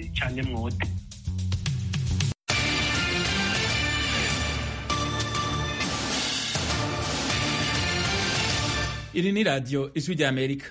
cyane mwote iri ni radiyo ijwi rya amerika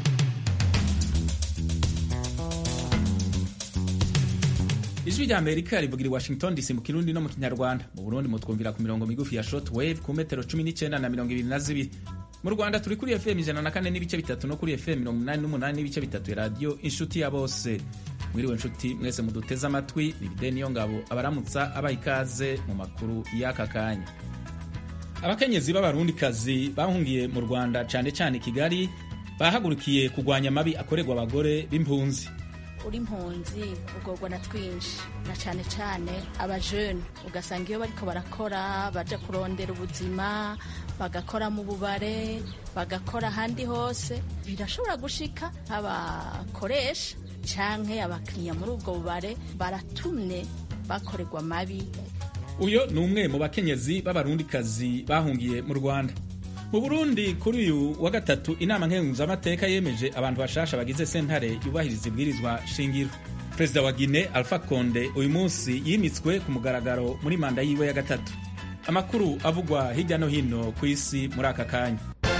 ijwi rya amerika rivugira i washington dc mu kirundi no mu kinyarwanda mu burundi mutwumvira ku mirongo migufi ya short wave ku metero cumi n'icyenda na mirongo ibiri na zibiri mu rwanda turi kuri fm ijana na kane n'ibice bitatu no kuri fm mirongo inani n'umunani n'ibice bitatu ya radiyo inshuti ya bose mwiriwe nshuti mwese muduteze amatwi bibide niyo ngabo abaramutsa abaha ikaze mu makuru y'aka kanya abakenyezi b'abarundikazi bahungiye mu rwanda cyane cyane i kigali bahagurukiye kurwanya amabi akorerwa abagore b'impunzi uri impunzi ugorwa na twinshi na cyane cyane abajene ugasanga iyo bariko barakora baja kurondera ubuzima bagakora mu bubare bagakora ahandi hose birashobora gushika nk'abakoresha canke abakiriya muri ubwo bubare baratumye bakorerwa amabi uyo ni umwe mu bakenyezi b'abarundikazi bahungiye mu rwanda mu burundi kuri uyu wa gatatu inama nkenguzamateka yemeje abantu bashasha bagize sentare yubahiriza ibwirizwa shingiro perezida wa gine alpha konde uyu munsi yimitswe ku mugaragaro muri manda yiwe ya gatatu amakuru avugwa hirya no hino ku isi muri aka kanya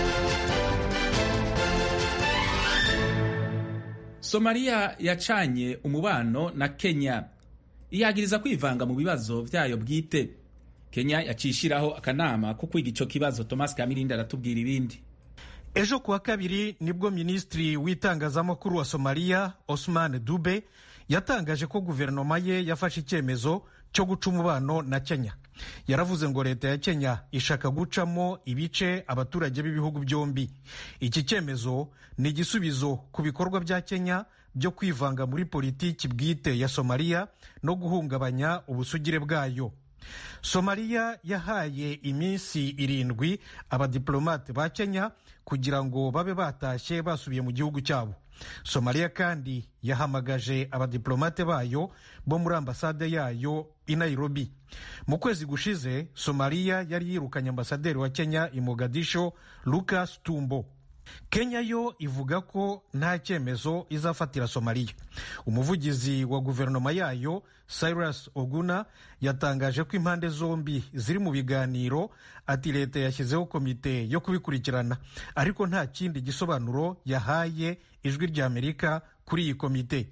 somaliya yacanye umubano na kenya iyagiriza kwivanga mu bibazo vyayo bwite kenya yacishiraho akanama ko kwiga ico kibazo thomas kamirindi aratubwira ibindi ejo kuwa kabiri nibwo minisitiri w'itangazamakuru wa somaliya osman dube yatangaje ko guverinoma ye yafashe icyemezo cyo guca umubano na kenya yaravuze ngo leta ya kenya ishaka gucamo ibice abaturage b'ibihugu byombi iki cyemezo ni igisubizo ku bikorwa bya kenya byo kwivanga muri politiki bwite ya somaliya no guhungabanya ubusugire bwayo somaliya yahaye iminsi irindwi abadiplomate ba kenya kugira ngo babe batashye basubiye mu gihugu cyabo somaliya kandi yahamagaje abadiplomate bayo bo muri ambasade yayo i nairobi mu kwezi gushize somaliya yari yirukanye ambasaderi wa kenya i mogadisho lucas tumbo kenya yo ivuga ko nta cyemezo izafatira somaliya umuvugizi wa guverinoma yayo cyrus oguna yatangaje ko impande zombi ziri mu biganiro ati leta yashyizeho komite yo kubikurikirana ariko nta kindi gisobanuro yahaye ijwi rya amerika kuri iyi komite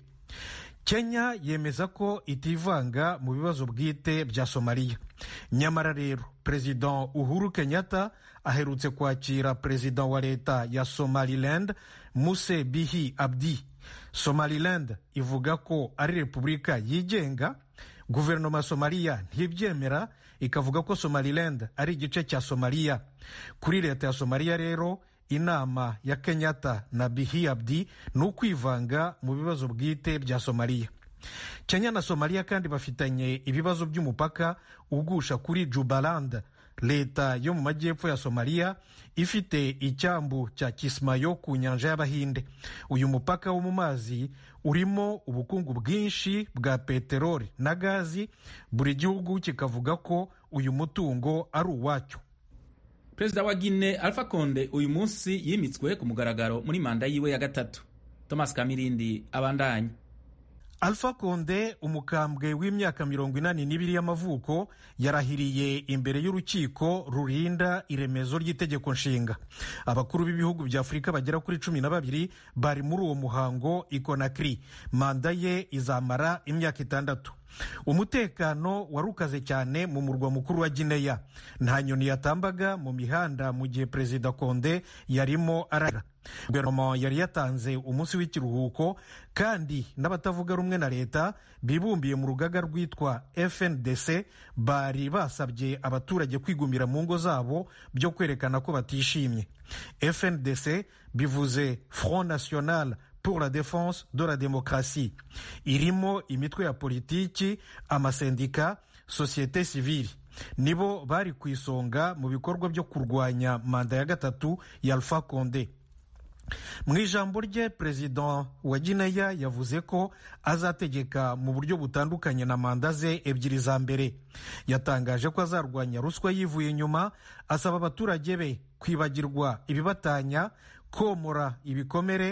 kenya yemeza ko itivanga mu bibazo bwite bya somaliya nyamara rero perezida uhuru kenyatta aherutse kwakira perezida wa leta ya somaliland muse bihi abdi somaliland ivuga ko ari repubulika yigenga guverinoma ya somaliya ntibyemera ikavuga ko somaliland ari igice cya somaliya kuri leta ya somaliya rero inama ya kenyatta na bihi abdi ni ukwivanga mu bibazo bwite bya somaliya kenya na somaliya kandi bafitanye ibibazo by'umupaka ugusha kuri jubaland leta yo mu majyepfo ya somaliya ifite icyambu cya kismayo ku nyanja y'abahinde uyu mupaka wo mu mazi urimo ubukungu bwinshi bwa peteroli na gazi buri gihugu kikavuga ko uyu mutungo ari uwacyo perezida wa gine alpha konde uyu munsi yimitswe ku mugaragaro muri manda yiwe ya gatatu thomas kamirindi abandanya alpha konde umukambwe w'imyaka mirongo inani n'ibiri y'amavuko yarahiriye imbere y'urukiko rurinda iremezo ry'itegeko nshinga abakuru b'ibihugu bya afurika bagera kuri cumi na babiri bari muri uwo muhango ikonakiri manda ye izamara imyaka itandatu umutekano wari ukaze cyane mu murwa mukuru wa gineya nta nyoni yatambaga mu mihanda mu gihe perezida konde yarimo arara guverinoma yari yatanze umunsi w'ikiruhuko kandi n'abatavuga rumwe na leta bibumbiye mu rugaga rwitwa fndc bari basabye abaturage kwigumira mu ngo zabo byo kwerekana ko batishimye fndc bivuze front national pour la défense de la démocratie irimo imitwe ya politiki amasendika sosiyete sivili nibo bari ku isonga mu bikorwa byo kurwanya manda ya gatatu ya alpha konde mu ijambo rye perezida wa gineya yavuze ko azategeka mu buryo butandukanye na manda ze ebyiri za mbere yatangaje ko azarwanya ruswa yivuye inyuma asaba abaturage be kwibagirwa ibibatanya komora ibikomere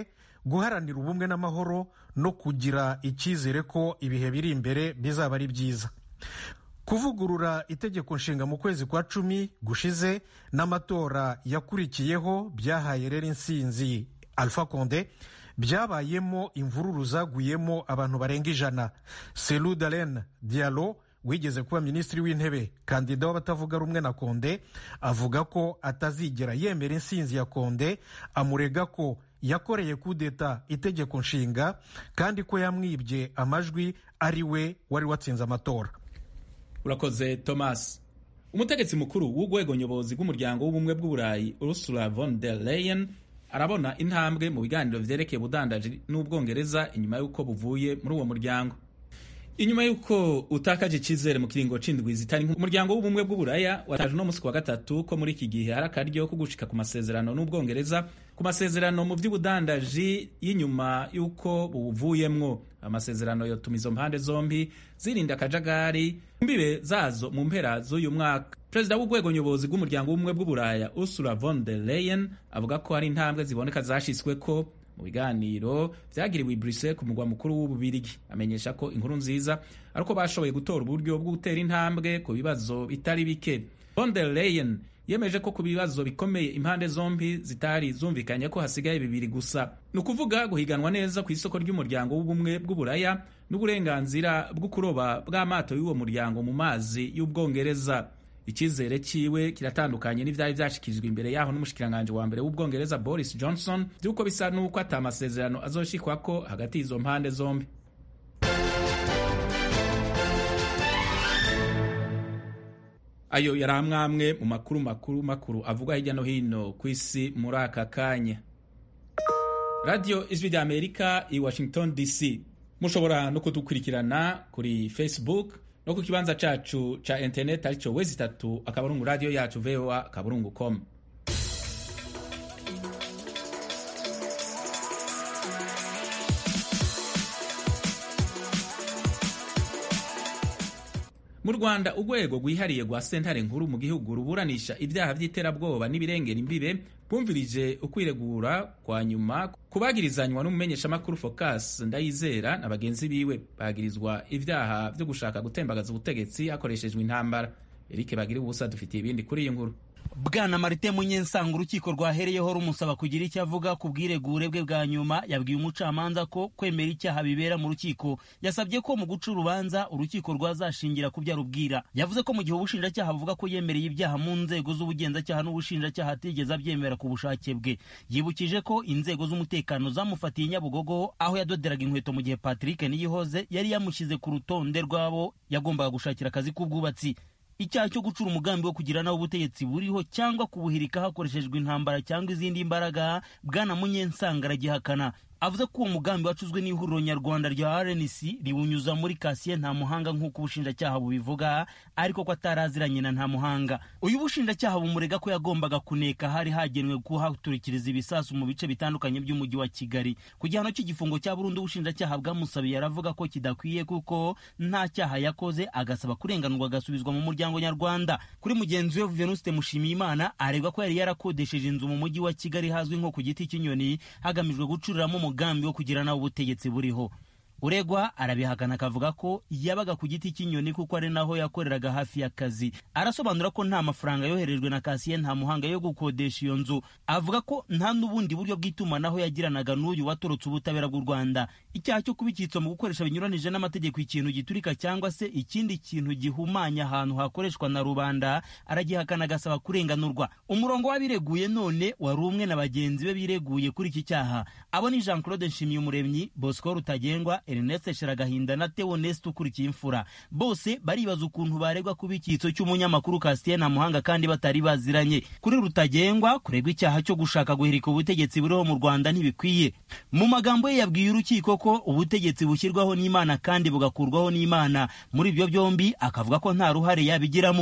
guharanira ubumwe n'amahoro no kugira icyizere ko ibihe biri imbere bizaba ari byiza kuvugurura itegeko nshinga mu kwezi kwa cumi gushize n'amatora yakurikiyeho byahaye rero insinzi alpha conde byabayemo imvururu zaguyemo abantu barenga ijana selu dalen dialo wigeze kuba minisitiri w'intebe kandida w'abatavuga rumwe na konde avuga ko atazigera yemera insinzi ya konde amurega ko yakoreye kudeta itegeko nshinga kandi ko yamwibye amajwi ari we wari watsinze amatora urakoze thomas umutegetsi mukuru w'urwego nyobozi rw'umuryango w'ubumwe bw'uburayi ursula von der leyen arabona intambwe mu biganiro vyerekeye ubudandaji n'ubwongereza inyuma y'uko buvuye muri uwo muryango inyuma y'uko utakaje icyizere mu kiringo c'indwi zitari umuryango w'ubumwe bw'uburaya wataje uno musi wa gatatu ko muri iki gihe hari akaryo ko gushika ku masezerano n'ubwongereza ku masezerano mu vy'ubudandaji y'inyuma y'uko buvuyemwo amasezerano yotuma izo mpande zombi zirinda akajagari mbibe zazo mu mpera z'uyu mwaka perezida w'urwego nyobozi rw'umuryango w'ubumwe bw'uburaya ursula von der leyen avuga ko hari intambwe ziboneka zashyizweko mu biganiro vyagiriwe i Brussels ku mugwa mukuru w'ububirigi amenyesha ko inkuru nziza ari uko bashoboye gutora uburyo bwo gutera intambwe ku bibazo bitari bike von der leyen yemeje ko ku bibazo bikomeye impande zombi zitari zumvikanye ko hasigaye bibiri gusa ni ukuvuga guhiganwa neza ku isoko ry'umuryango w'ubumwe bw'uburaya n'uburenganzira bwo kuroba bw'amato y'uwo muryango mu mazi y'ubwongereza icyizere ciwe kiratandukanye n'ivyari vyashikirijwe imbere yaho n'umushikiranganje wa mbere w'ubwongereza boris johnson vy'uko bisa n'uko ata amasezerano azoshikwako hagati y'izo mpande zombi ayo yari amwamwe mu makuru makuru makuru avugwa hirya no hino ku isi muri aka kanya radiyo ijwi rya amerika i washington dc mushobora no kudukurikirana kuri facebook no ku kibanza cacu ca internet arico wezi itatu akaburungu radio yacu voa akaburungu com mu rwanda urwego rwihariye rwa sentare nkuru mu gihugu ruburanisha ibyaha by'iterabwoba n'ibirengera imbibe bwumvirije ukwiregura kwa nyuma kubagirizanywa n'umumenyeshamakuru focus ndayizera na bagenzi biwe bagirizwa ibyaha byo gushaka gutembagaza ubutegetsi hakoreshejwe intambara erike bagira ubusa dufitiye ibindi kuri iyi nkuru bwana marite munyensanga urukiko rwahereyeho rumusaba kugira icyo avuga ku bwiregure bwe bwa nyuma yabwiye umucamanza ko kwemera icyaha bibera mu rukiko yasabye ko mu guca urubanza urukiko rwazashingira ku byo arubwira yavuze ko mu gihe ubushinjacyaha buvuga ko yemereye ibyaha mu nzego z'ubugenzacyaha n'ubushinjacyaha atigeze abyemera ku bushake bwe yibukije ko inzego z'umutekano zamufatiye nyabugogo aho yadoderaga inkweto mu gihe patrick niyihoze yari yamushyize ku rutonde rw'abo yagombaga gushakira akazi k'ubwubatsi icyaha cyo gucura umugambi wo kugira nawe ubutegetsi buriho cyangwa kubuhirika hakoreshejwe intambara cyangwa izindi mbaraga bwana munyensanga aragihakana avuze ko uwo mugambi wacuzwe n'ihuriro nyarwanda rya rnc riwunyuza muri kasiye nta muhanga nk'uko ubushinjacyaha bubivuga ariko ko ataraziranye na nta muhanga uyu bushinjacyaha bumurega ko yagombaga kuneka hari hagenwe kuhaturikiriza ibisasu mu bice bitandukanye by'umujyi wa kigali ku gihano cy'igifungo cya burundu ubushinjacyaha bwamusabiye aravuga ko kidakwiye kuko nta cyaha yakoze agasaba kurenganurwa agasubizwa mu muryango nyarwanda kuri mugenzi we venuste mushimiyimana aregwa ko yari yarakodesheje inzu mu mujyi wa kigali hazwi nko ku giti cy'inyoni hagamijwe gucuriramo umugambi wo kugira nawe ubutegetsi buriho uregwa arabihakana akavuga ko yabaga ku giti cy'inyoni kuko ari naho yakoreraga hafi y'akazi arasobanura ko nta mafaranga yoherejwe na kasiye nta muhanga yo gukodesha iyo nzu avuga ko nta n'ubundi buryo bw'itumanaho yagiranaga n'uyu watorotse ubutabera bw'u rwanda icyaha cyo kuba icyitso mu gukoresha binyuranije n'amategeko ikintu giturika cyangwa se ikindi kintu gihumanya ahantu hakoreshwa na rubanda aragihakana agasaba kurenganurwa umurongo w'abireguye none wari umwe na bagenzi be bireguye kuri iki cyaha abo ni jean claude nshimiyumuremyi bosco rutagengwa Ernest Sheragahinda na Theo Nest ukurikiye imfura bose baribaza ukuntu baregwa kuba icyitso cy'umunyamakuru Castiel Muhanga kandi batari baziranye kuri rutagengwa kuregwa icyaha cyo gushaka guhirika ubutegetsi buriho mu Rwanda ntibikwiye mu magambo ye yabwiye urukiko ko ubutegetsi bushyirwaho n'Imana kandi bugakurwaho n'Imana muri ibyo byombi akavuga ko nta ruhare yabigiramo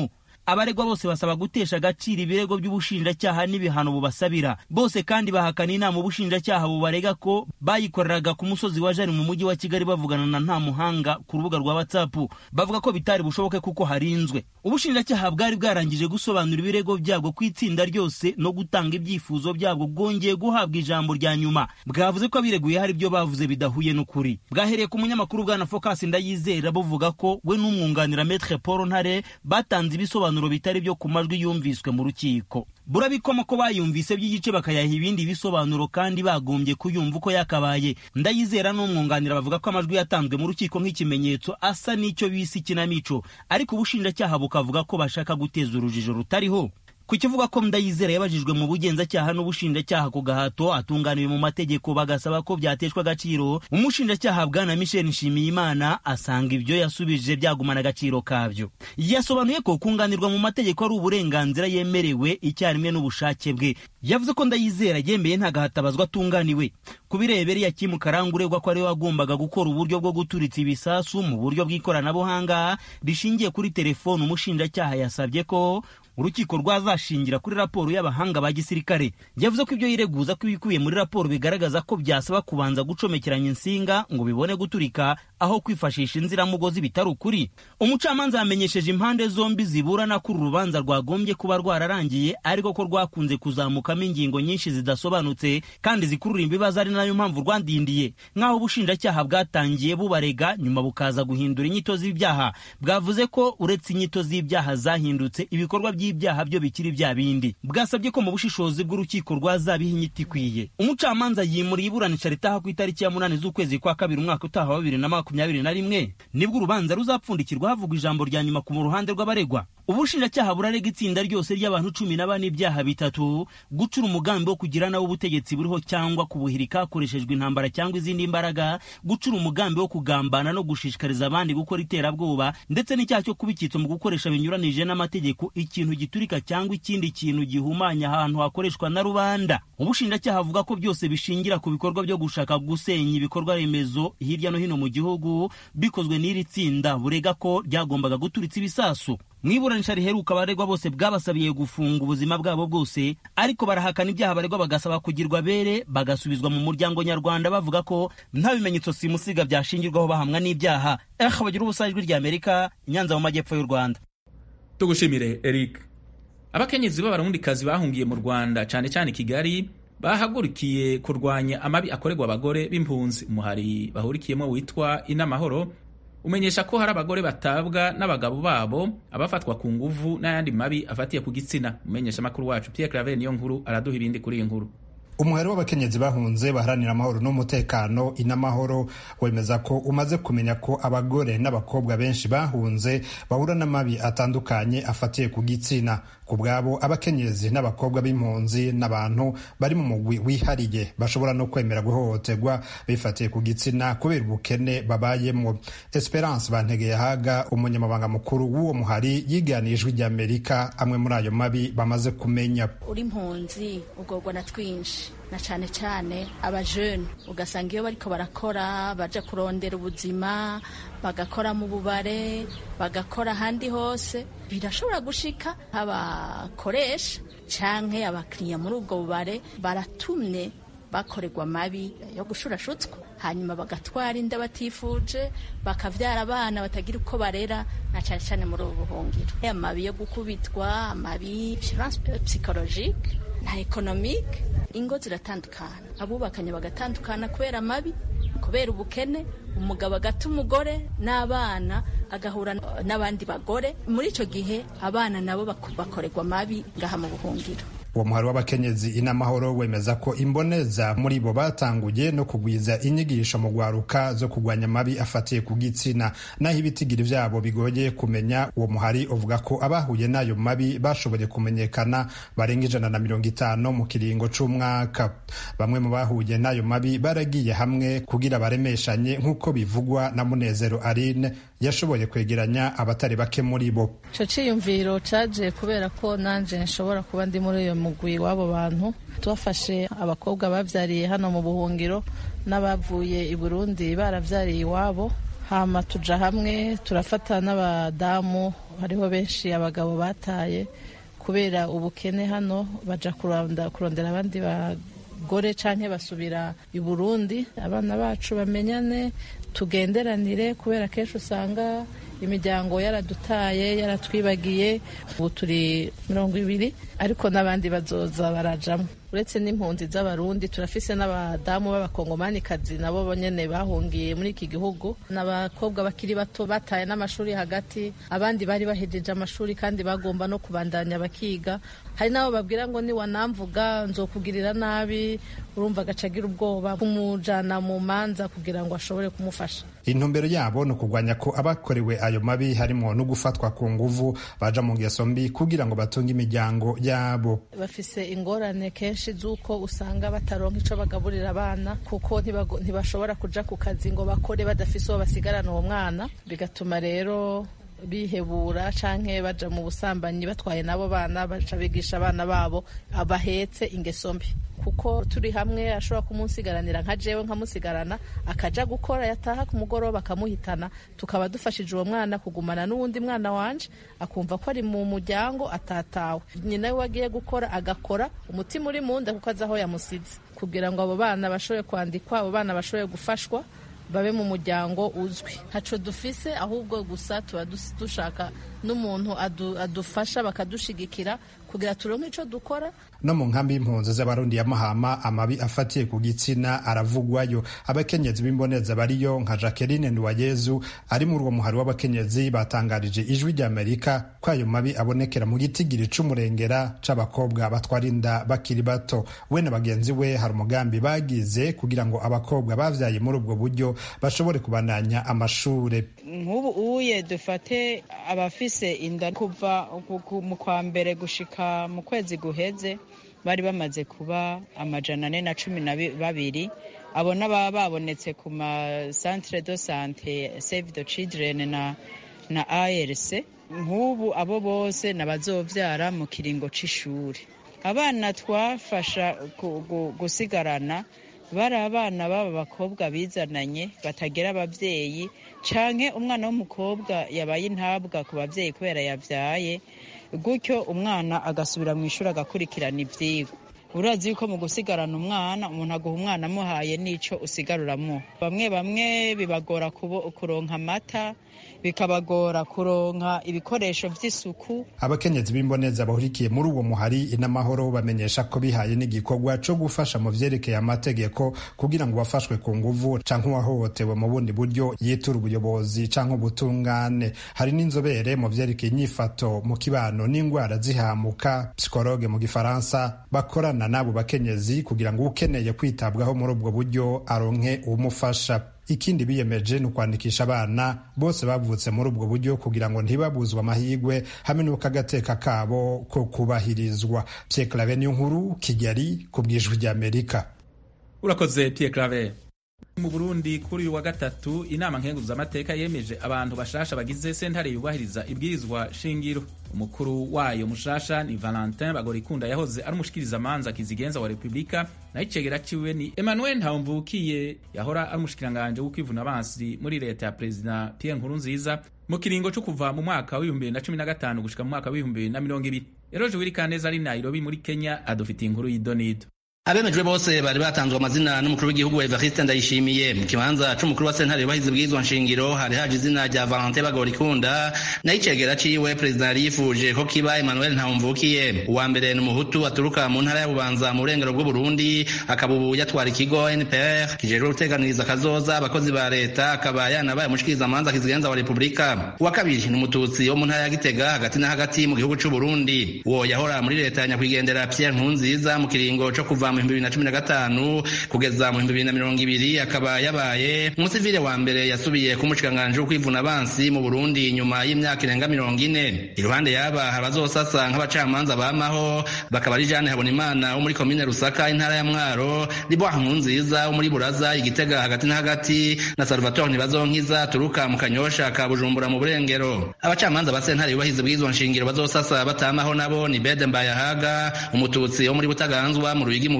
abaregwa bose basaba gutesha agaciro ibirego by'ubushinjacyaha n'ibihano bubasabira bose kandi bahakana inama ubushinjacyaha bubarega ko bayikoreraga ku musozi wa jari mu mujyi wa kigali bavugana na nta muhanga ku rubuga rwa whatsapp bavuga ko bitari bushoboke kuko harinzwe ubushinjacyaha bwari bwarangije gusobanura ibirego byabwo ku itsinda ryose no gutanga ibyifuzo byabwo bwongeye guhabwa ijambo rya nyuma bwavuze ko abireguye hari ibyo bavuze bidahuye n'ukuri bwahereye ku munyamakuru bwana focus ndayizera buvuga ko we n'umwunganira metre paul ntare batanze ibisobanuro bitari byo ku majwi yumviswe mu rukiko burabikoma ko bayumvise by'igice bakayaha ibindi bisobanuro kandi bagombye kuyumva uko yakabaye ndayizera n'umwunganira bavuga ko amajwi yatanzwe mu rukiko nk'ikimenyetso asa n'icyo bise ikinamico ariko ubushinjacyaha bukavuga ko bashaka guteza urujijo rutariho ku kivuga ko ndayizera yabajijwe mu bugenzacyaha n'ubushinjacyaha ku gahato atunganiwe mu mategeko bagasaba ko byateshwa agaciro umushinjacyaha bwana michel nshimiyimana asanga ibyo yasubije byagumana agaciro kabyo yasobanuye ko kunganirwa mu mategeko ari uburenganzira yemerewe icyarimwe n'ubushake bwe yavuze ko ndayizera yemeye nta gahatabazwa atunganiwe ku birebera yakimu karanga uregwa ko ariwe wagombaga gukora uburyo bwo guturitsa ibisasu mu buryo bw'ikoranabuhanga rishingiye kuri telefone umushinjacyaha yasabye ko urukiko rwazashingira kuri raporo y'abahanga ba gisirikare yavuze ko ibyo yireguza ko ibikubiye muri raporo bigaragaza ko byasaba kubanza gucomekeranya insinga ngo bibone guturika aho kwifashisha inziramugozi bitari ukuri umucamanza yamenyesheje impande zombi ziburana ko uru rubanza rwagombye kuba rwararangiye ariko ko rwakunze kuzamukamo ingingo nyinshi zidasobanutse kandi zikurura ibibazo ari nayo mpamvu rwandindiye nk'aho ubushinjacyaha bwatangiye bubarega nyuma bukaza guhindura inyito z'ibyaha bwavuze ko uretse inyito z'ibyaha zahindutse ibikorwa by'ibyaha byo bikiri bya bindi bwasabye ko mu bushishozi bw'urukiko rwazabiha inyito ikwiye umucamanza yimuriye iburanisha ritaha ku itariki ya munani z'ukwezi kwa kabiri umwaka utaha wa bibiri na makumyabiri na rimwe nibwo urubanza ruzapfundikirwa havugwa ijambo rya nyuma ku ruhande rw'abaregwa ubushinjacyaha burarega itsinda ryose ry'abantu cumi na bane ibyaha bitatu gucura umugambi wo kugira nawe ubutegetsi buriho cyangwa kubuhirika hakoreshejwe intambara cyangwa izindi mbaraga gucura umugambi wo kugambana no gushishikariza abandi gukora iterabwoba ndetse n'icyaha cyo kuba icyitso mu gukoresha binyuranije n'amategeko ikintu giturika cyangwa ikindi kintu gihumanya ahantu hakoreshwa na rubanda ubushinjacyaha avuga ko byose bishingira ku bikorwa byo gushaka gusenya ibikorwa remezo hirya no hino mu gihugu bikozwe n'iri tsinda burega ko ryagombaga guturitsa ibisasu mu iburanisha riheruka abaregwa bose bwabasabiye gufunga ubuzima bwabo bwose ariko barahakana ibyaha abaregwa bagasaba kugirwa bere bagasubizwa mu muryango nyarwanda bavuga ko nta bimenyetso simusiga byashingirwaho bahamwa n'ibyaha eh bagira ubusa ijwi rya amerika nyanza mu majyepfo y'u rwanda tugushimire eric abakenyezi b'abarundikazi bahungiye mu rwanda cyane cyane i kigali bahagurukiye kurwanya amabi akorerwa abagore b'impunzi umuhari bahurikiyemo witwa inamahoro umenyesha ko hari abagore batabwa n'abagabo babo abafatwa ku nguvu n'ayandi mabi afatiye ku gitsina umenyesha amakuru wacu Pierre Claver niyo nkuru araduha ibindi kuri iyi nkuru umuhari w'abakenyezi bahunze baharanira amahoro n'umutekano inamahoro wemeza ko umaze kumenya ko abagore n'abakobwa benshi bahunze bahura n'amabi atandukanye afatiye ku gitsina ku bwabo abakenyezi n'abakobwa b'impunzi n'abantu bari mu mugwi wihariye bashobora no kwemera guhohoterwa bifatiye ku gitsina kubera ubukene babayemo esperance bantegeye haga umunyamabanga mukuru w'uwo muhari yiganiye ijwi ry'amerika amwe muri ayo mabi bamaze kumenya uri impunzi ugorwa na twinshi na cyane cyane abajene ugasanga iyo bariko barakora baja kurondera ubuzima bagakora mu bubare bagakora ahandi hose birashobora gushika abakoresha canke abakiriya muri ubwo bubare baratumye bakorerwa amabi yo gushurashutswa hanyuma bagatwara inda batifuje bakavyara abana batagira uko barera na cyane cyane muri ubu buhungiro amabi yo gukubitwa amabi psychologique na economique ingo ziratandukana abubakanye bagatandukana kubera amabi kubera ubukene umugabo agata umugore n'abana agahura n'abandi bagore muri icyo gihe abana nabo bakorerwa amabi ngaha mu buhungiro uwo muhari w'abakenyezi inamahoro wemeza ko imboneza muri bo batanguye no kugwiza inyigisho mu rwaruka zo kurwanya amabi afatiye ku gitsina naho ibitigiri byabo bigoye kumenya uwo muhari uvuga ko abahuye n'ayo mabi bashoboye kumenyekana barenga ijana na mirongo itanu mu kiringo c'umwaka bamwe mu bahuye n'ayo mabi baragiye hamwe kugira baremeshanye nk'uko bivugwa na munezero arine yashoboye kwegeranya abatari bake muri bo ico ciyumviro caje kubera ko nanje nshobora kuba ndi muri uyo mugwi w'abo bantu tubafashe abakobwa bavyariye hano mu buhungiro n'abavuye i burundi baravyariye iwabo hama tuja hamwe turafata n'abadamu hariho benshi abagabo bataye kubera ubukene hano baja kurondera abandi bagore canke basubira i Burundi abana bacu bamenyane tugenderanire kubera kenshi usanga imiryango yaradutaye yaratwibagiye ubu turi mirongo ibiri ariko n'abandi bazoza barajamo uretse n'impunzi z'abarundi turafise n'abadamu b'abakongomanikazi nabo nyene bahungiye muri iki gihugu n'abakobwa bakiri bato bataye n'amashuri hagati abandi bari bahejeje amashuri kandi bagomba no kubandanya bakiga hari n'abo babwira ngo niwanamvuga nzokugirira nabi urumva agacagira ubwoba kumujana mu manza kugira ngo ashobore kumufasha intumbero yabo ni ukugwanya ko abakorewe ayo mabi harimo no gufatwa ku nguvu baja mu ngeso mbi kugira ngo batunge imiryango yabo bafise ingorane kenshi z'uko usanga bataronka ico bagaburira abana kuko ntibashobora kuja ku kazi ngo bakore badafise uwo basigarana uwo mwana bigatuma rero bihebura canke baja mu busambanyi batwaye n'abo bana baca bigisha abana babo abahetse ingeso mbi kuko turi hamwe ashobora kumunsigaranira nka jewe nkamusigarana akaja gukora yataha ku mugoroba akamuhitana tukaba dufashije uwo mwana kugumana n'uwundi mwana wanje akumva ko ari mu muryango atatawe nyina we agiye gukora agakora umutima uri mu nda kuko azi aho yamusize kugira ngo abo bana bashobore kwandikwa abo bana bashobore gufashwa babe mu muryango uzwi ntaco dufise ahubwo gusa tuba dushaka n'umuntu adufasha bakadushigikira kugira turonke ico dukora no mu nkambi y'impunzi z'abarundi ya mahama amabi afatiye ku gitsina aravugwayo abakenyezi b'imboneza bariyo nka jacqueline nduwayezu ari muri uwo muhari w'abakenyezi batangarije ijwi ry'amerika ko ayo mabi abonekera mu gitigiri c'umurengera c'abakobwa batwara inda bakiri bato we na bagenzi we hari umugambi bagize kugira ngo abakobwa bavyaye muri ubwo buryo bashobore kubandanya amashure nk'ubu uye dufate abafise inda kuva mu kwa mbere gushika mu kwezi guheze bari bamaze kuba amajana ane na cumi na babiri abo n'ababa babonetse ku ma centre de sante save the children na na arc nk'ubu abo bose n'abazovyara mu kiringo c'ishuri abana twafasha gusigarana bari abana b'aba bakobwa bizananye batagira ababyeyi canke umwana w'umukobwa yabaye intabwa ku babyeyi kubera yavyaye gutyo umwana agasubira mu ishuri agakurikirana ivyigwa urazi yuko mu gusigarana umwana umuntu aguha umwana amuhaye n'ico usigaruramo bamwe bamwe bibagora kuronka amata bikabagora kuronka ibikoresho vy'isuku abakenyezi b'imboneza bahurikiye muri uwo muhari inamahoro bamenyesha ko bihaye n'igikorwa co gufasha mu vyerekeye amategeko kugira ngo bafashwe ku nguvu canke uwahohotewe mu bundi buryo yitura ubuyobozi canke ubutungane hari n'inzobere mu vyerekeye inyifato mu kibano n'ingwara zihamuka psikologe mu gifaransa bakorana n'abo bakenyezi kugira ngo ukeneye kwitabwaho muri ubwo buryo aronke uwumufasha ikindi biyemeje ni ukwandikisha abana bose bavutse muri ubwo buryo kugira ngo ntibabuzwe amahirwe hamwe n'uko agateka kabo ko kubahirizwa Pierre Claver niyo nkuru Kigali ku bwijwi ry'Amerika urakoze Pierre Claver mu Burundi kuri uyu wa gatatu inama nkenguzamateka yemeje abantu bashasha bagize sentare yubahiriza ibwirizwa shingiro umukuru wayo mushasha ni Valentin Bagorikunda yahoze ari umushikiriza manza kizigenza wa Republika naho icegera ciwe ni Emmanuel Ntawumvukiye yahora ari umushikiranganje w'ukwivuna abansi muri leta ya Perezida Pierre Nkurunziza mu kiringo co kuva mu mwaka w'ibihumbi bibiri na cumi na gatanu gushika mu mwaka w'ibihumbi bibiri na mirongo ibiri Eroje Wirikaneza ari Nairobi muri Kenya adufitiye inkuru y'idonido abemejwe bose bari batanzwe amazina n'umukuru w'igihugu Evariste Ndayishimiye mu kibanza c'umukuru wa sentare yubahiza ubwirizwa nshingiro hari haje izina rya Valentin Bagorikunda nayo icegera ciwe perezida yari yifuje ko kiba Emmanuel Ntawumvukiye uwa mbere ni umuhutu aturuka mu ntara ya Bubanza mu burengero bw'Uburundi akaba ubu yatwara ikigo NPR kijejwe guteganiriza akazoza abakozi ba leta akaba yanabaye umushikiriza manza kizigenza wa Republika uwa kabiri ni umututsi wo mu ntara ya Gitega hagati na hagati mu gihugu c'u Burundi uwo yahora muri leta ya nyakwigendera Pierre Nkurunziza mu kiringo co kuva mu bihumbi bibiri na cumi na gatanu kugeza mu bihumbi bibiri na mirongo ibiri akaba yabaye umusivile wa mbere yasubiye ku mushikiranganji w'ukwivuna abansi mu Burundi nyuma y'imyaka irenga mirongo ine iruhande yaba hari abazosasa nk'abacamanza bamaho bakaba ari Jeanne Habonimana wo muri komine Rusaka intara ya Mwaro Liboire Nkurunziza wo muri Buraza Igitega hagati na hagati na Salvatore Ntibazonkiza turuka mu Kanyosha ka Bujumbura mu Burengero abacamanza ba sentare yubahiza ubwirizwa nshingiro bazosasa batamaho nabo ni Bede Mbayahaga umututsi wo muri Butaganzwa mu Ruyigi mu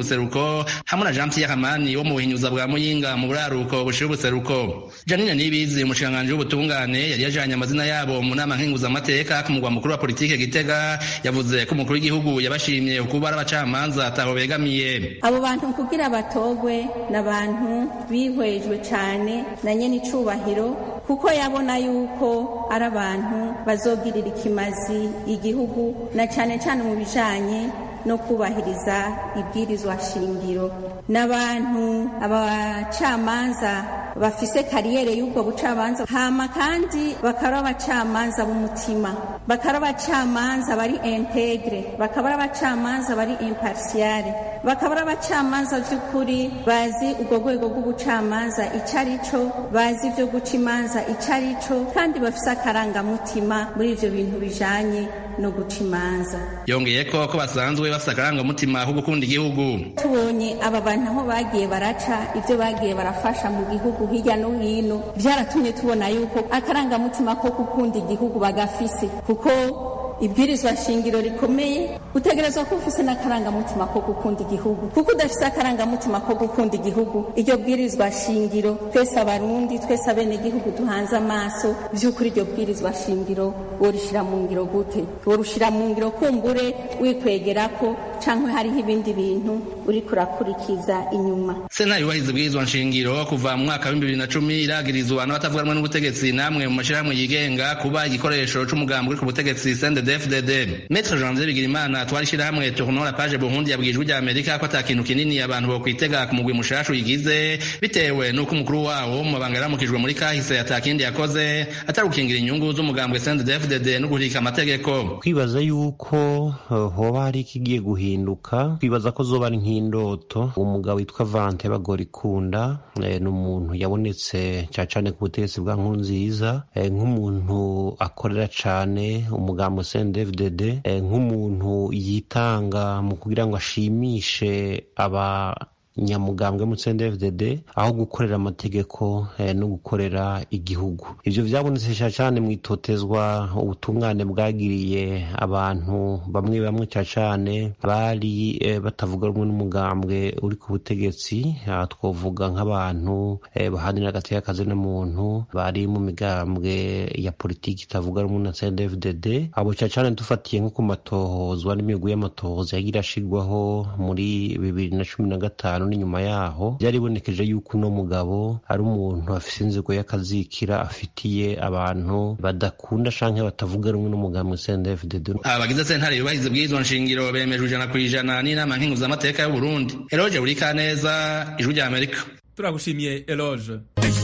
buseruko hamwe na jean pierre hamani wo mu buhinyuza bwa muyinga mu buraruko bushira ubuseruko janine nibizi umushikiranganji w'ubutungane yari yajanye amazina yabo mu nama nkenguzamateka ku mugwa mukuru wa politike gitega yavuze ko umukuru w'igihugu yabashimye kuba ari abacamanza ataho begamiye abo bantu kugira batogwe ni abantu bihwejwe cyane na nyene icubahiro kuko yabona yuko ari abantu bazogirira ikimazi igihugu na cyane cyane mu bijanye no kubahiriza ibwirizwa shingiro n'abantu abacamanza bafise kariyere y'ubwo bucamanza hama kandi bakaba abacamanza b'umutima bakaba abacamanza bari integre bakaba ari abacamanza bari impartiale bakaba ari abacamanza by'ukuri bazi ubwo rwego rw'ubucamanza icyo ari cyo bazi ibyo guca imanza icyo ari cyo kandi bafise akarangamutima muri ibyo bintu bijanye no guca imanza yongeye ko ko basanzwe bafite akarangamutima ko gukunda igihugu tubonye aba bantu aho bagiye baraca ibyo bagiye barafasha mu gihugu hirya no hino byaratumye tubona yuko akarangamutima ko gukunda igihugu bagafise kuko ibwirizwa shingiro rikomeye utegerezwa kuba ufise n'akarangamutima ko gukunda igihugu kuko udafise akarangamutima ko gukunda igihugu iryo bwirizwa shingiro twese abarundi twese abene igihugu duhanze amaso vy'ukuri iryo bwirizwa shingiro worishira mu ngiro gute worushira mu ngiro kumbure wikwegerako canke hariho ibindi bintu uriko urakurikiza inyuma sentare yubahiriza ibwirizwa nshingiro kuva mu mwaka w'ibihumbi bibiri na cumi iragirizwa n'abatavuga rumwe n'ubutegetsi namwe mu mashirahamwe yigenga kuba igikoresho c'umugambi uri ku butegetsi CNDD-FDD Maître Janvier Bigirimana twari ishirahamwe Tournons la page Burundi yabwijwe rya Amerika ko ata kintu kinini abantu bokwitega ku mugwi mushasha uyigize bitewe n'uko umukuru wawo mu mabanga yaramukijwe muri kahise ata kindi yakoze atari gukingira inyungu z'umugambwe CNDD-FDD no guhirika amategeko kwibaza yuko hoba hari ikigiye guhinduka kwibaza ko zoba ari nk'indoto umugabo witwa Vante Bagorikunda ni umuntu yabonetse cyane cyane ku butegetsi bwa Nkurunziza nk'umuntu akorera cyane umugambo CNDD-FDD nk'umuntu yitanga mu kugira ngo ashimishe aba nyamugambwe mu CNDD-FDD aho gukorera amategeko eh, no gukorera igihugu ivyo vyabonetse cyane mu itotezwa ubutungane bwagiriye abantu bamwe bamwe cyane bari eh, batavuga rumwe n'umugambwe uri ku butegetsi aha twovuga nk'abantu eh, bahanira agateka kazi n'umuntu bari mu migambwe ya politiki itavuga rumwe na CNDD-FDD abo cyane dufatiye nko ku matohozwa n'imigwi y'amatohoza yagira ashigwaho muri bibiri na cumi na gatanu n'inyuma yaho byaribonekeje yuko uno mugabo ari umuntu afise inzigo y'akazikira afitiye abantu badakunda canke batavuga rumwe n'umugambwe CNDD-FDD abagize sentare yubahiriza ibwirizwa nshingiro bemejwe ijana ku ijana n'inama nkenguzamateka y'uburundi eroge buri kaneza ijwi rya amerika turagushimiye eloge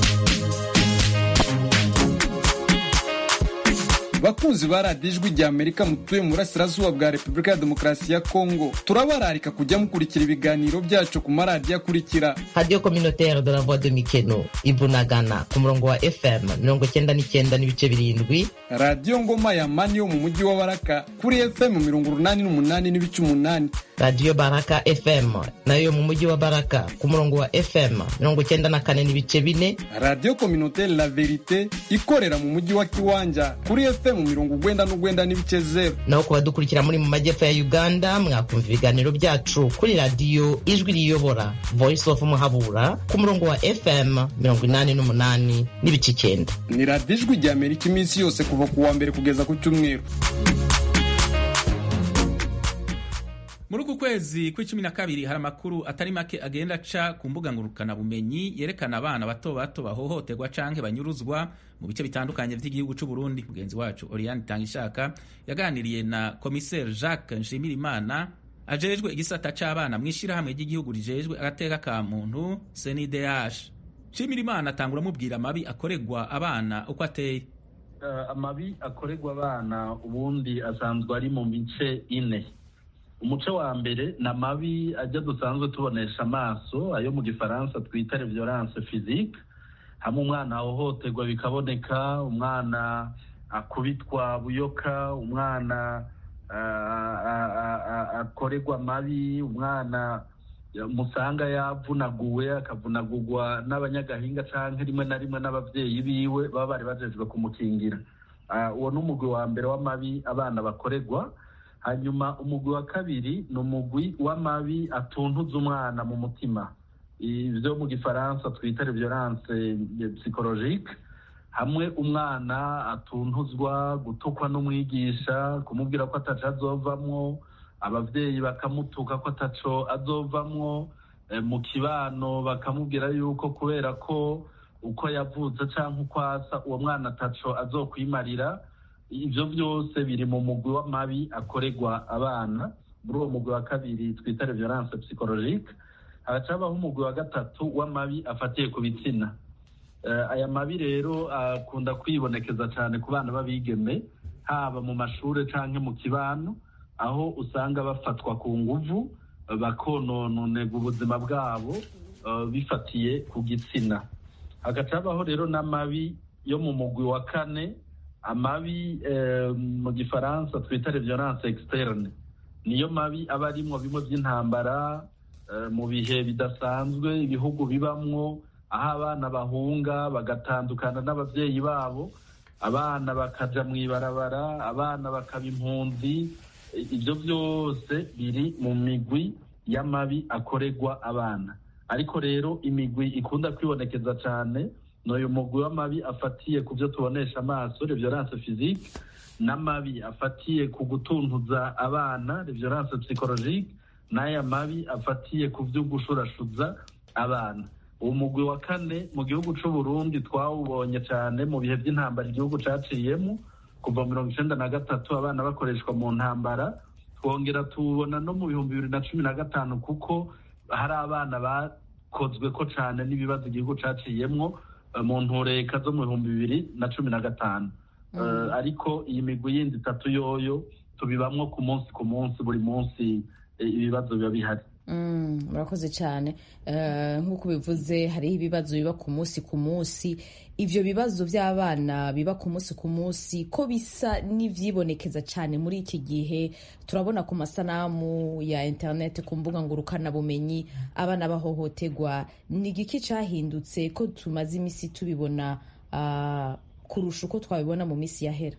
bakunzi ba radiyo ijwi rya amerika mutuye mu burasirazuba bwa repubulika ya demokarasi ya kongo turabararika kujya mukurikira ibiganiro byacu ku maradiyo akurikira radiyo communautaire de la voix de mikeno ibunagana ku murongo wa fm mirongo cyenda n'icyenda n'ibice birindwi radiyo ngoma ya mani yo mu mujyi wa baraka kuri fm mirongo urunani n'umunani n'ibice umunani radiyo baraka fm nayo yo mu mujyi wa baraka ku murongo wa fm mirongo cyenda na kane n'ibice bine radiyo communautaire la verite ikorera mu mujyi wa kiwanja kuri fm mu mirongo ugwenda n'ugwenda n'ibice zero naho ku badukurikira muri mu majyepfo ya uganda mwakumva ibiganiro byacu kuri radiyo ijwi riyobora voice of muhabura ku murongo wa fm mirongo inani n'umunani n'ibice icyenda ni radiyo ijwi rya amerika iminsi yose kuva ku wa mbere kugeza ku cyumweru muri uku kwezi kw'icumi na kabiri hari amakuru atari make agenda aca ku mbuga ngurukanabumenyi yerekana abana bato bato bahohoterwa canke banyuruzwa mu bice bitandukanye vy'igihugu c'u Burundi mugenzi wacu Oriane Tangishaka yaganiriye na komiseri Jacques Nshimirimana ajejwe igisata c'abana mw'ishirahamwe ry'igihugu rijejwe agateka ka muntu CNDH Nshimirimana atangura amubwira amabi akorerwa abana uko ateye uh, amabi akorerwa abana ubundi asanzwe ari mu mice ine umuco wa mbere ni amabi ajya dusanzwe tubonesha amaso ayo mu gifaransa twita violence physique hamwe umwana ahohoterwa bikaboneka umwana akubitwa buyoka umwana akorerwa amabi umwana musanga yavunaguwe akavunagurwa n'abanyagahinga cyangwa rimwe na rimwe n'ababyeyi biwe baba bari bajejwe kumukingira uwo ni umugwi wa mbere w'amabi abana bakorerwa hanyuma umugwi wa kabiri ni umugwi w'amabi atuntuza umwana mu mutima ibyo mu gifaransa twita violence psychologique hamwe umwana atuntuzwa gutukwa n'umwigisha kumubwira ko ataco azovamwo abavyeyi bakamutuka ko ataco azovamwo mu kibano bakamubwira yuko kubera ko uko yavutse canke uko asa uwo mwana ataco azokwimarira ivyo vyose biri mu mugwi w'amabi akorerwa abana muri uwo mugwi wa kabiri twita violence psychologique hagacabaho umugwi wa gatatu w'amabi afatiye ku bitsina aya mabi rero akunda kwibonekeza cyane ku bana b'abigeme haba mu mashuri cyangwa mu kibano aho usanga bafatwa ku nguvu bakonononega ubuzima bwabo bifatiye ku gitsina hagacabaho rero n'amabi yo mu mugwi wa kane amabi mu gifaransa twita violence externe niyo mabi aba arimwo bimwe by'intambara mu bihe bidasanzwe ibihugu bibamwo aho abana bahunga bagatandukana n'ababyeyi babo abana bakaja mu ibarabara abana bakaba impunzi ibyo byose biri mu migwi y'amabi akorerwa abana ariko rero imigwi ikunda kwibonekeza cyane ni uyu mugwi w'amabi afatiye ku byo tubonesha amaso violence physique n'amabi afatiye ku gutuntuza abana violence psychologique n'aya mabi afatiye ku byo gushurashuza abana uwo mugwi wa kane mu gihugu cy'u Burundi twawubonye cyane mu bihe by'intambara igihugu caciyemo kuva mirongo icyenda na gatatu abana bakoreshwa mu ntambara twongera tubona no mu bihumbi bibiri na cumi na gatanu kuko hari abana bakozwe ko cyane n'ibibazo igihugu caciyemo mu ntureka zo mu bihumbi bibiri na cumi na gatanu ariko iyi migwi yindi itatu yoyo tubibamwo ku munsi ku munsi buri munsi ibibazo biba bihari murakoze cyane nk'uko bivuze hariho ibibazo biba ku munsi ku munsi ibyo bibazo by'abana biba ku munsi ku munsi ko bisa n'ibyibonekeza cyane muri iki gihe turabona ku masanamu ya interineti ku mbuga ngurukanabumenyi abana bahohoterwa ni igiki cyahindutse ko tumaze iminsi tubibona kurusha uko twabibona mu minsi yahera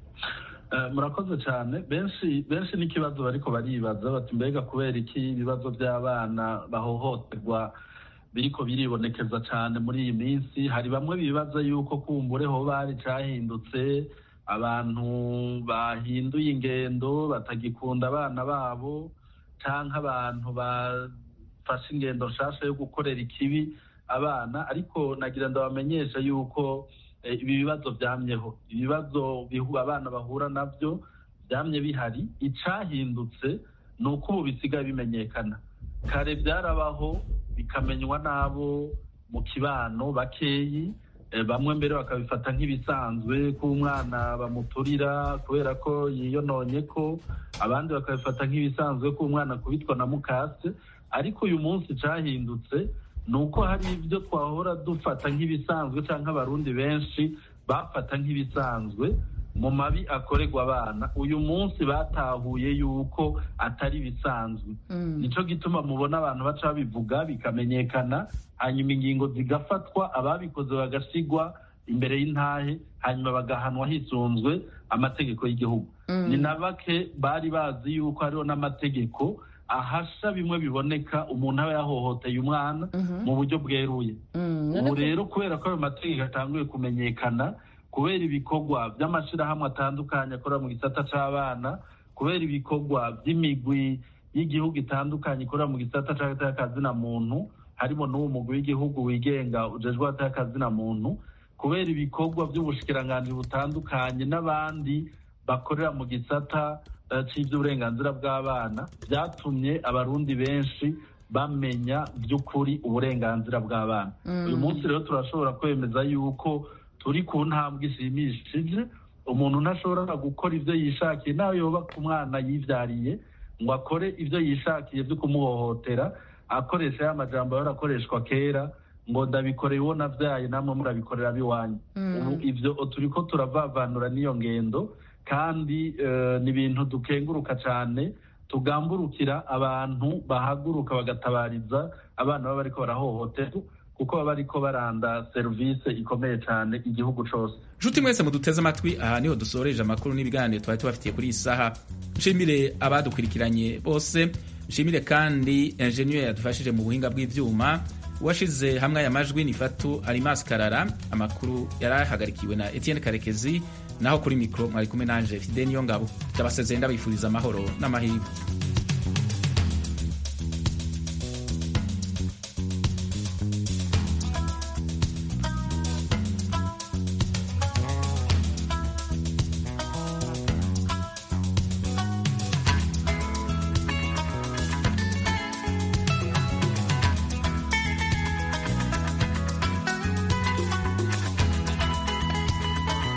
murakoze cyane benshi benshi n'ikibazo bariko baribaza bati mbega kubera iki ibibazo by'abana bahohoterwa biriko biribonekeza cyane muri iyi minsi hari bamwe bibaza yuko kumbure ho bari cyahindutse abantu bahinduye ingendo batagikunda abana babo cyangwa abantu bafashe ingendo nshasha yo gukorera ikibi abana ariko nagira ndabamenyesha yuko ibi bibazo byamyeho ibibazo abana bahura nabyo byamye bihari icyahindutse ni uko ubu bisigaye bimenyekana kare byarabaho bikamenywa n'abo mu kibano bakeyi bamwe mbere bakabifata nk'ibisanzwe ko umwana bamuturira kubera ko yiyononye ko abandi bakabifata nk'ibisanzwe ko umwana akubitwa na mukase ariko uyu munsi cyahindutse ni uko hari ibyo twahora dufata nk'ibisanzwe cyangwa abarundi benshi bafata nk'ibisanzwe mu mabi akorerwa abana uyu munsi batahuye yuko atari bisanzwe nicyo gituma mubona abantu baca babivuga bikamenyekana hanyuma ingingo zigafatwa ababikoze bagasigwa imbere y'intahe hanyuma bagahanwa hisunzwe amategeko y'igihugu ni na bake bari bazi yuko hariho n'amategeko ahasha bimwe biboneka umuntu aba yahohoteye umwana mu buryo bweruye ubu rero kubera ko ayo mategeko atanguye kumenyekana kubera ibikorwa by'amashyirahamwe atandukanye akorera mu gisata cy'abana kubera ibikorwa by'imigwi y'igihugu itandukanye ikorera mu gisata cy'akazina muntu harimo n'uwo mugwi w'igihugu wigenga ujejwe akazina muntu kubera ibikorwa by'ubushikiranganji butandukanye n'abandi bakorera mu gisata cy'iby'uburenganzira bw'abana byatumye abarundi benshi bamenya by'ukuri uburenganzira bw'abana uyu munsi rero turashobora kwemeza yuko turi ku ntambwe ishimishije umuntu ntashobora gukora ibyo yishakiye nawe yoba ku mwana yibyariye ngo akore ibyo yishakiye byo kumuhohotera akoresha ya majambo yarakoreshwa kera ngo ndabikoreye uwo nabyaye namwe murabikorera biwanyu ubu ibyo turi ko turavavanura n'iyo ngendo kandi ni ibintu dukenguruka cyane tugamburukira abantu bahaguruka bagatabariza abana baba bariko barahohoterwa kuko baba bariko baranda serivisi ikomeye cyane igihugu cose nshuti mwese muduteze amatwi aha niho dusoreje amakuru n'ibiganiro twari tubafitiye kuri iyi saha nshimire abadukurikiranye bose nshimire kandi enjeniyeri yadufashije mu buhinga bw'ivyuma uwashize hamwe aya majwi ni fatu arimasi karara amakuru yari ahagarikiwe na etienne karekezi naho kuri mikoro mwari kumwe nanje fide niyo ngabo ndabasezeye ndabifuriza amahoro n'amahirwe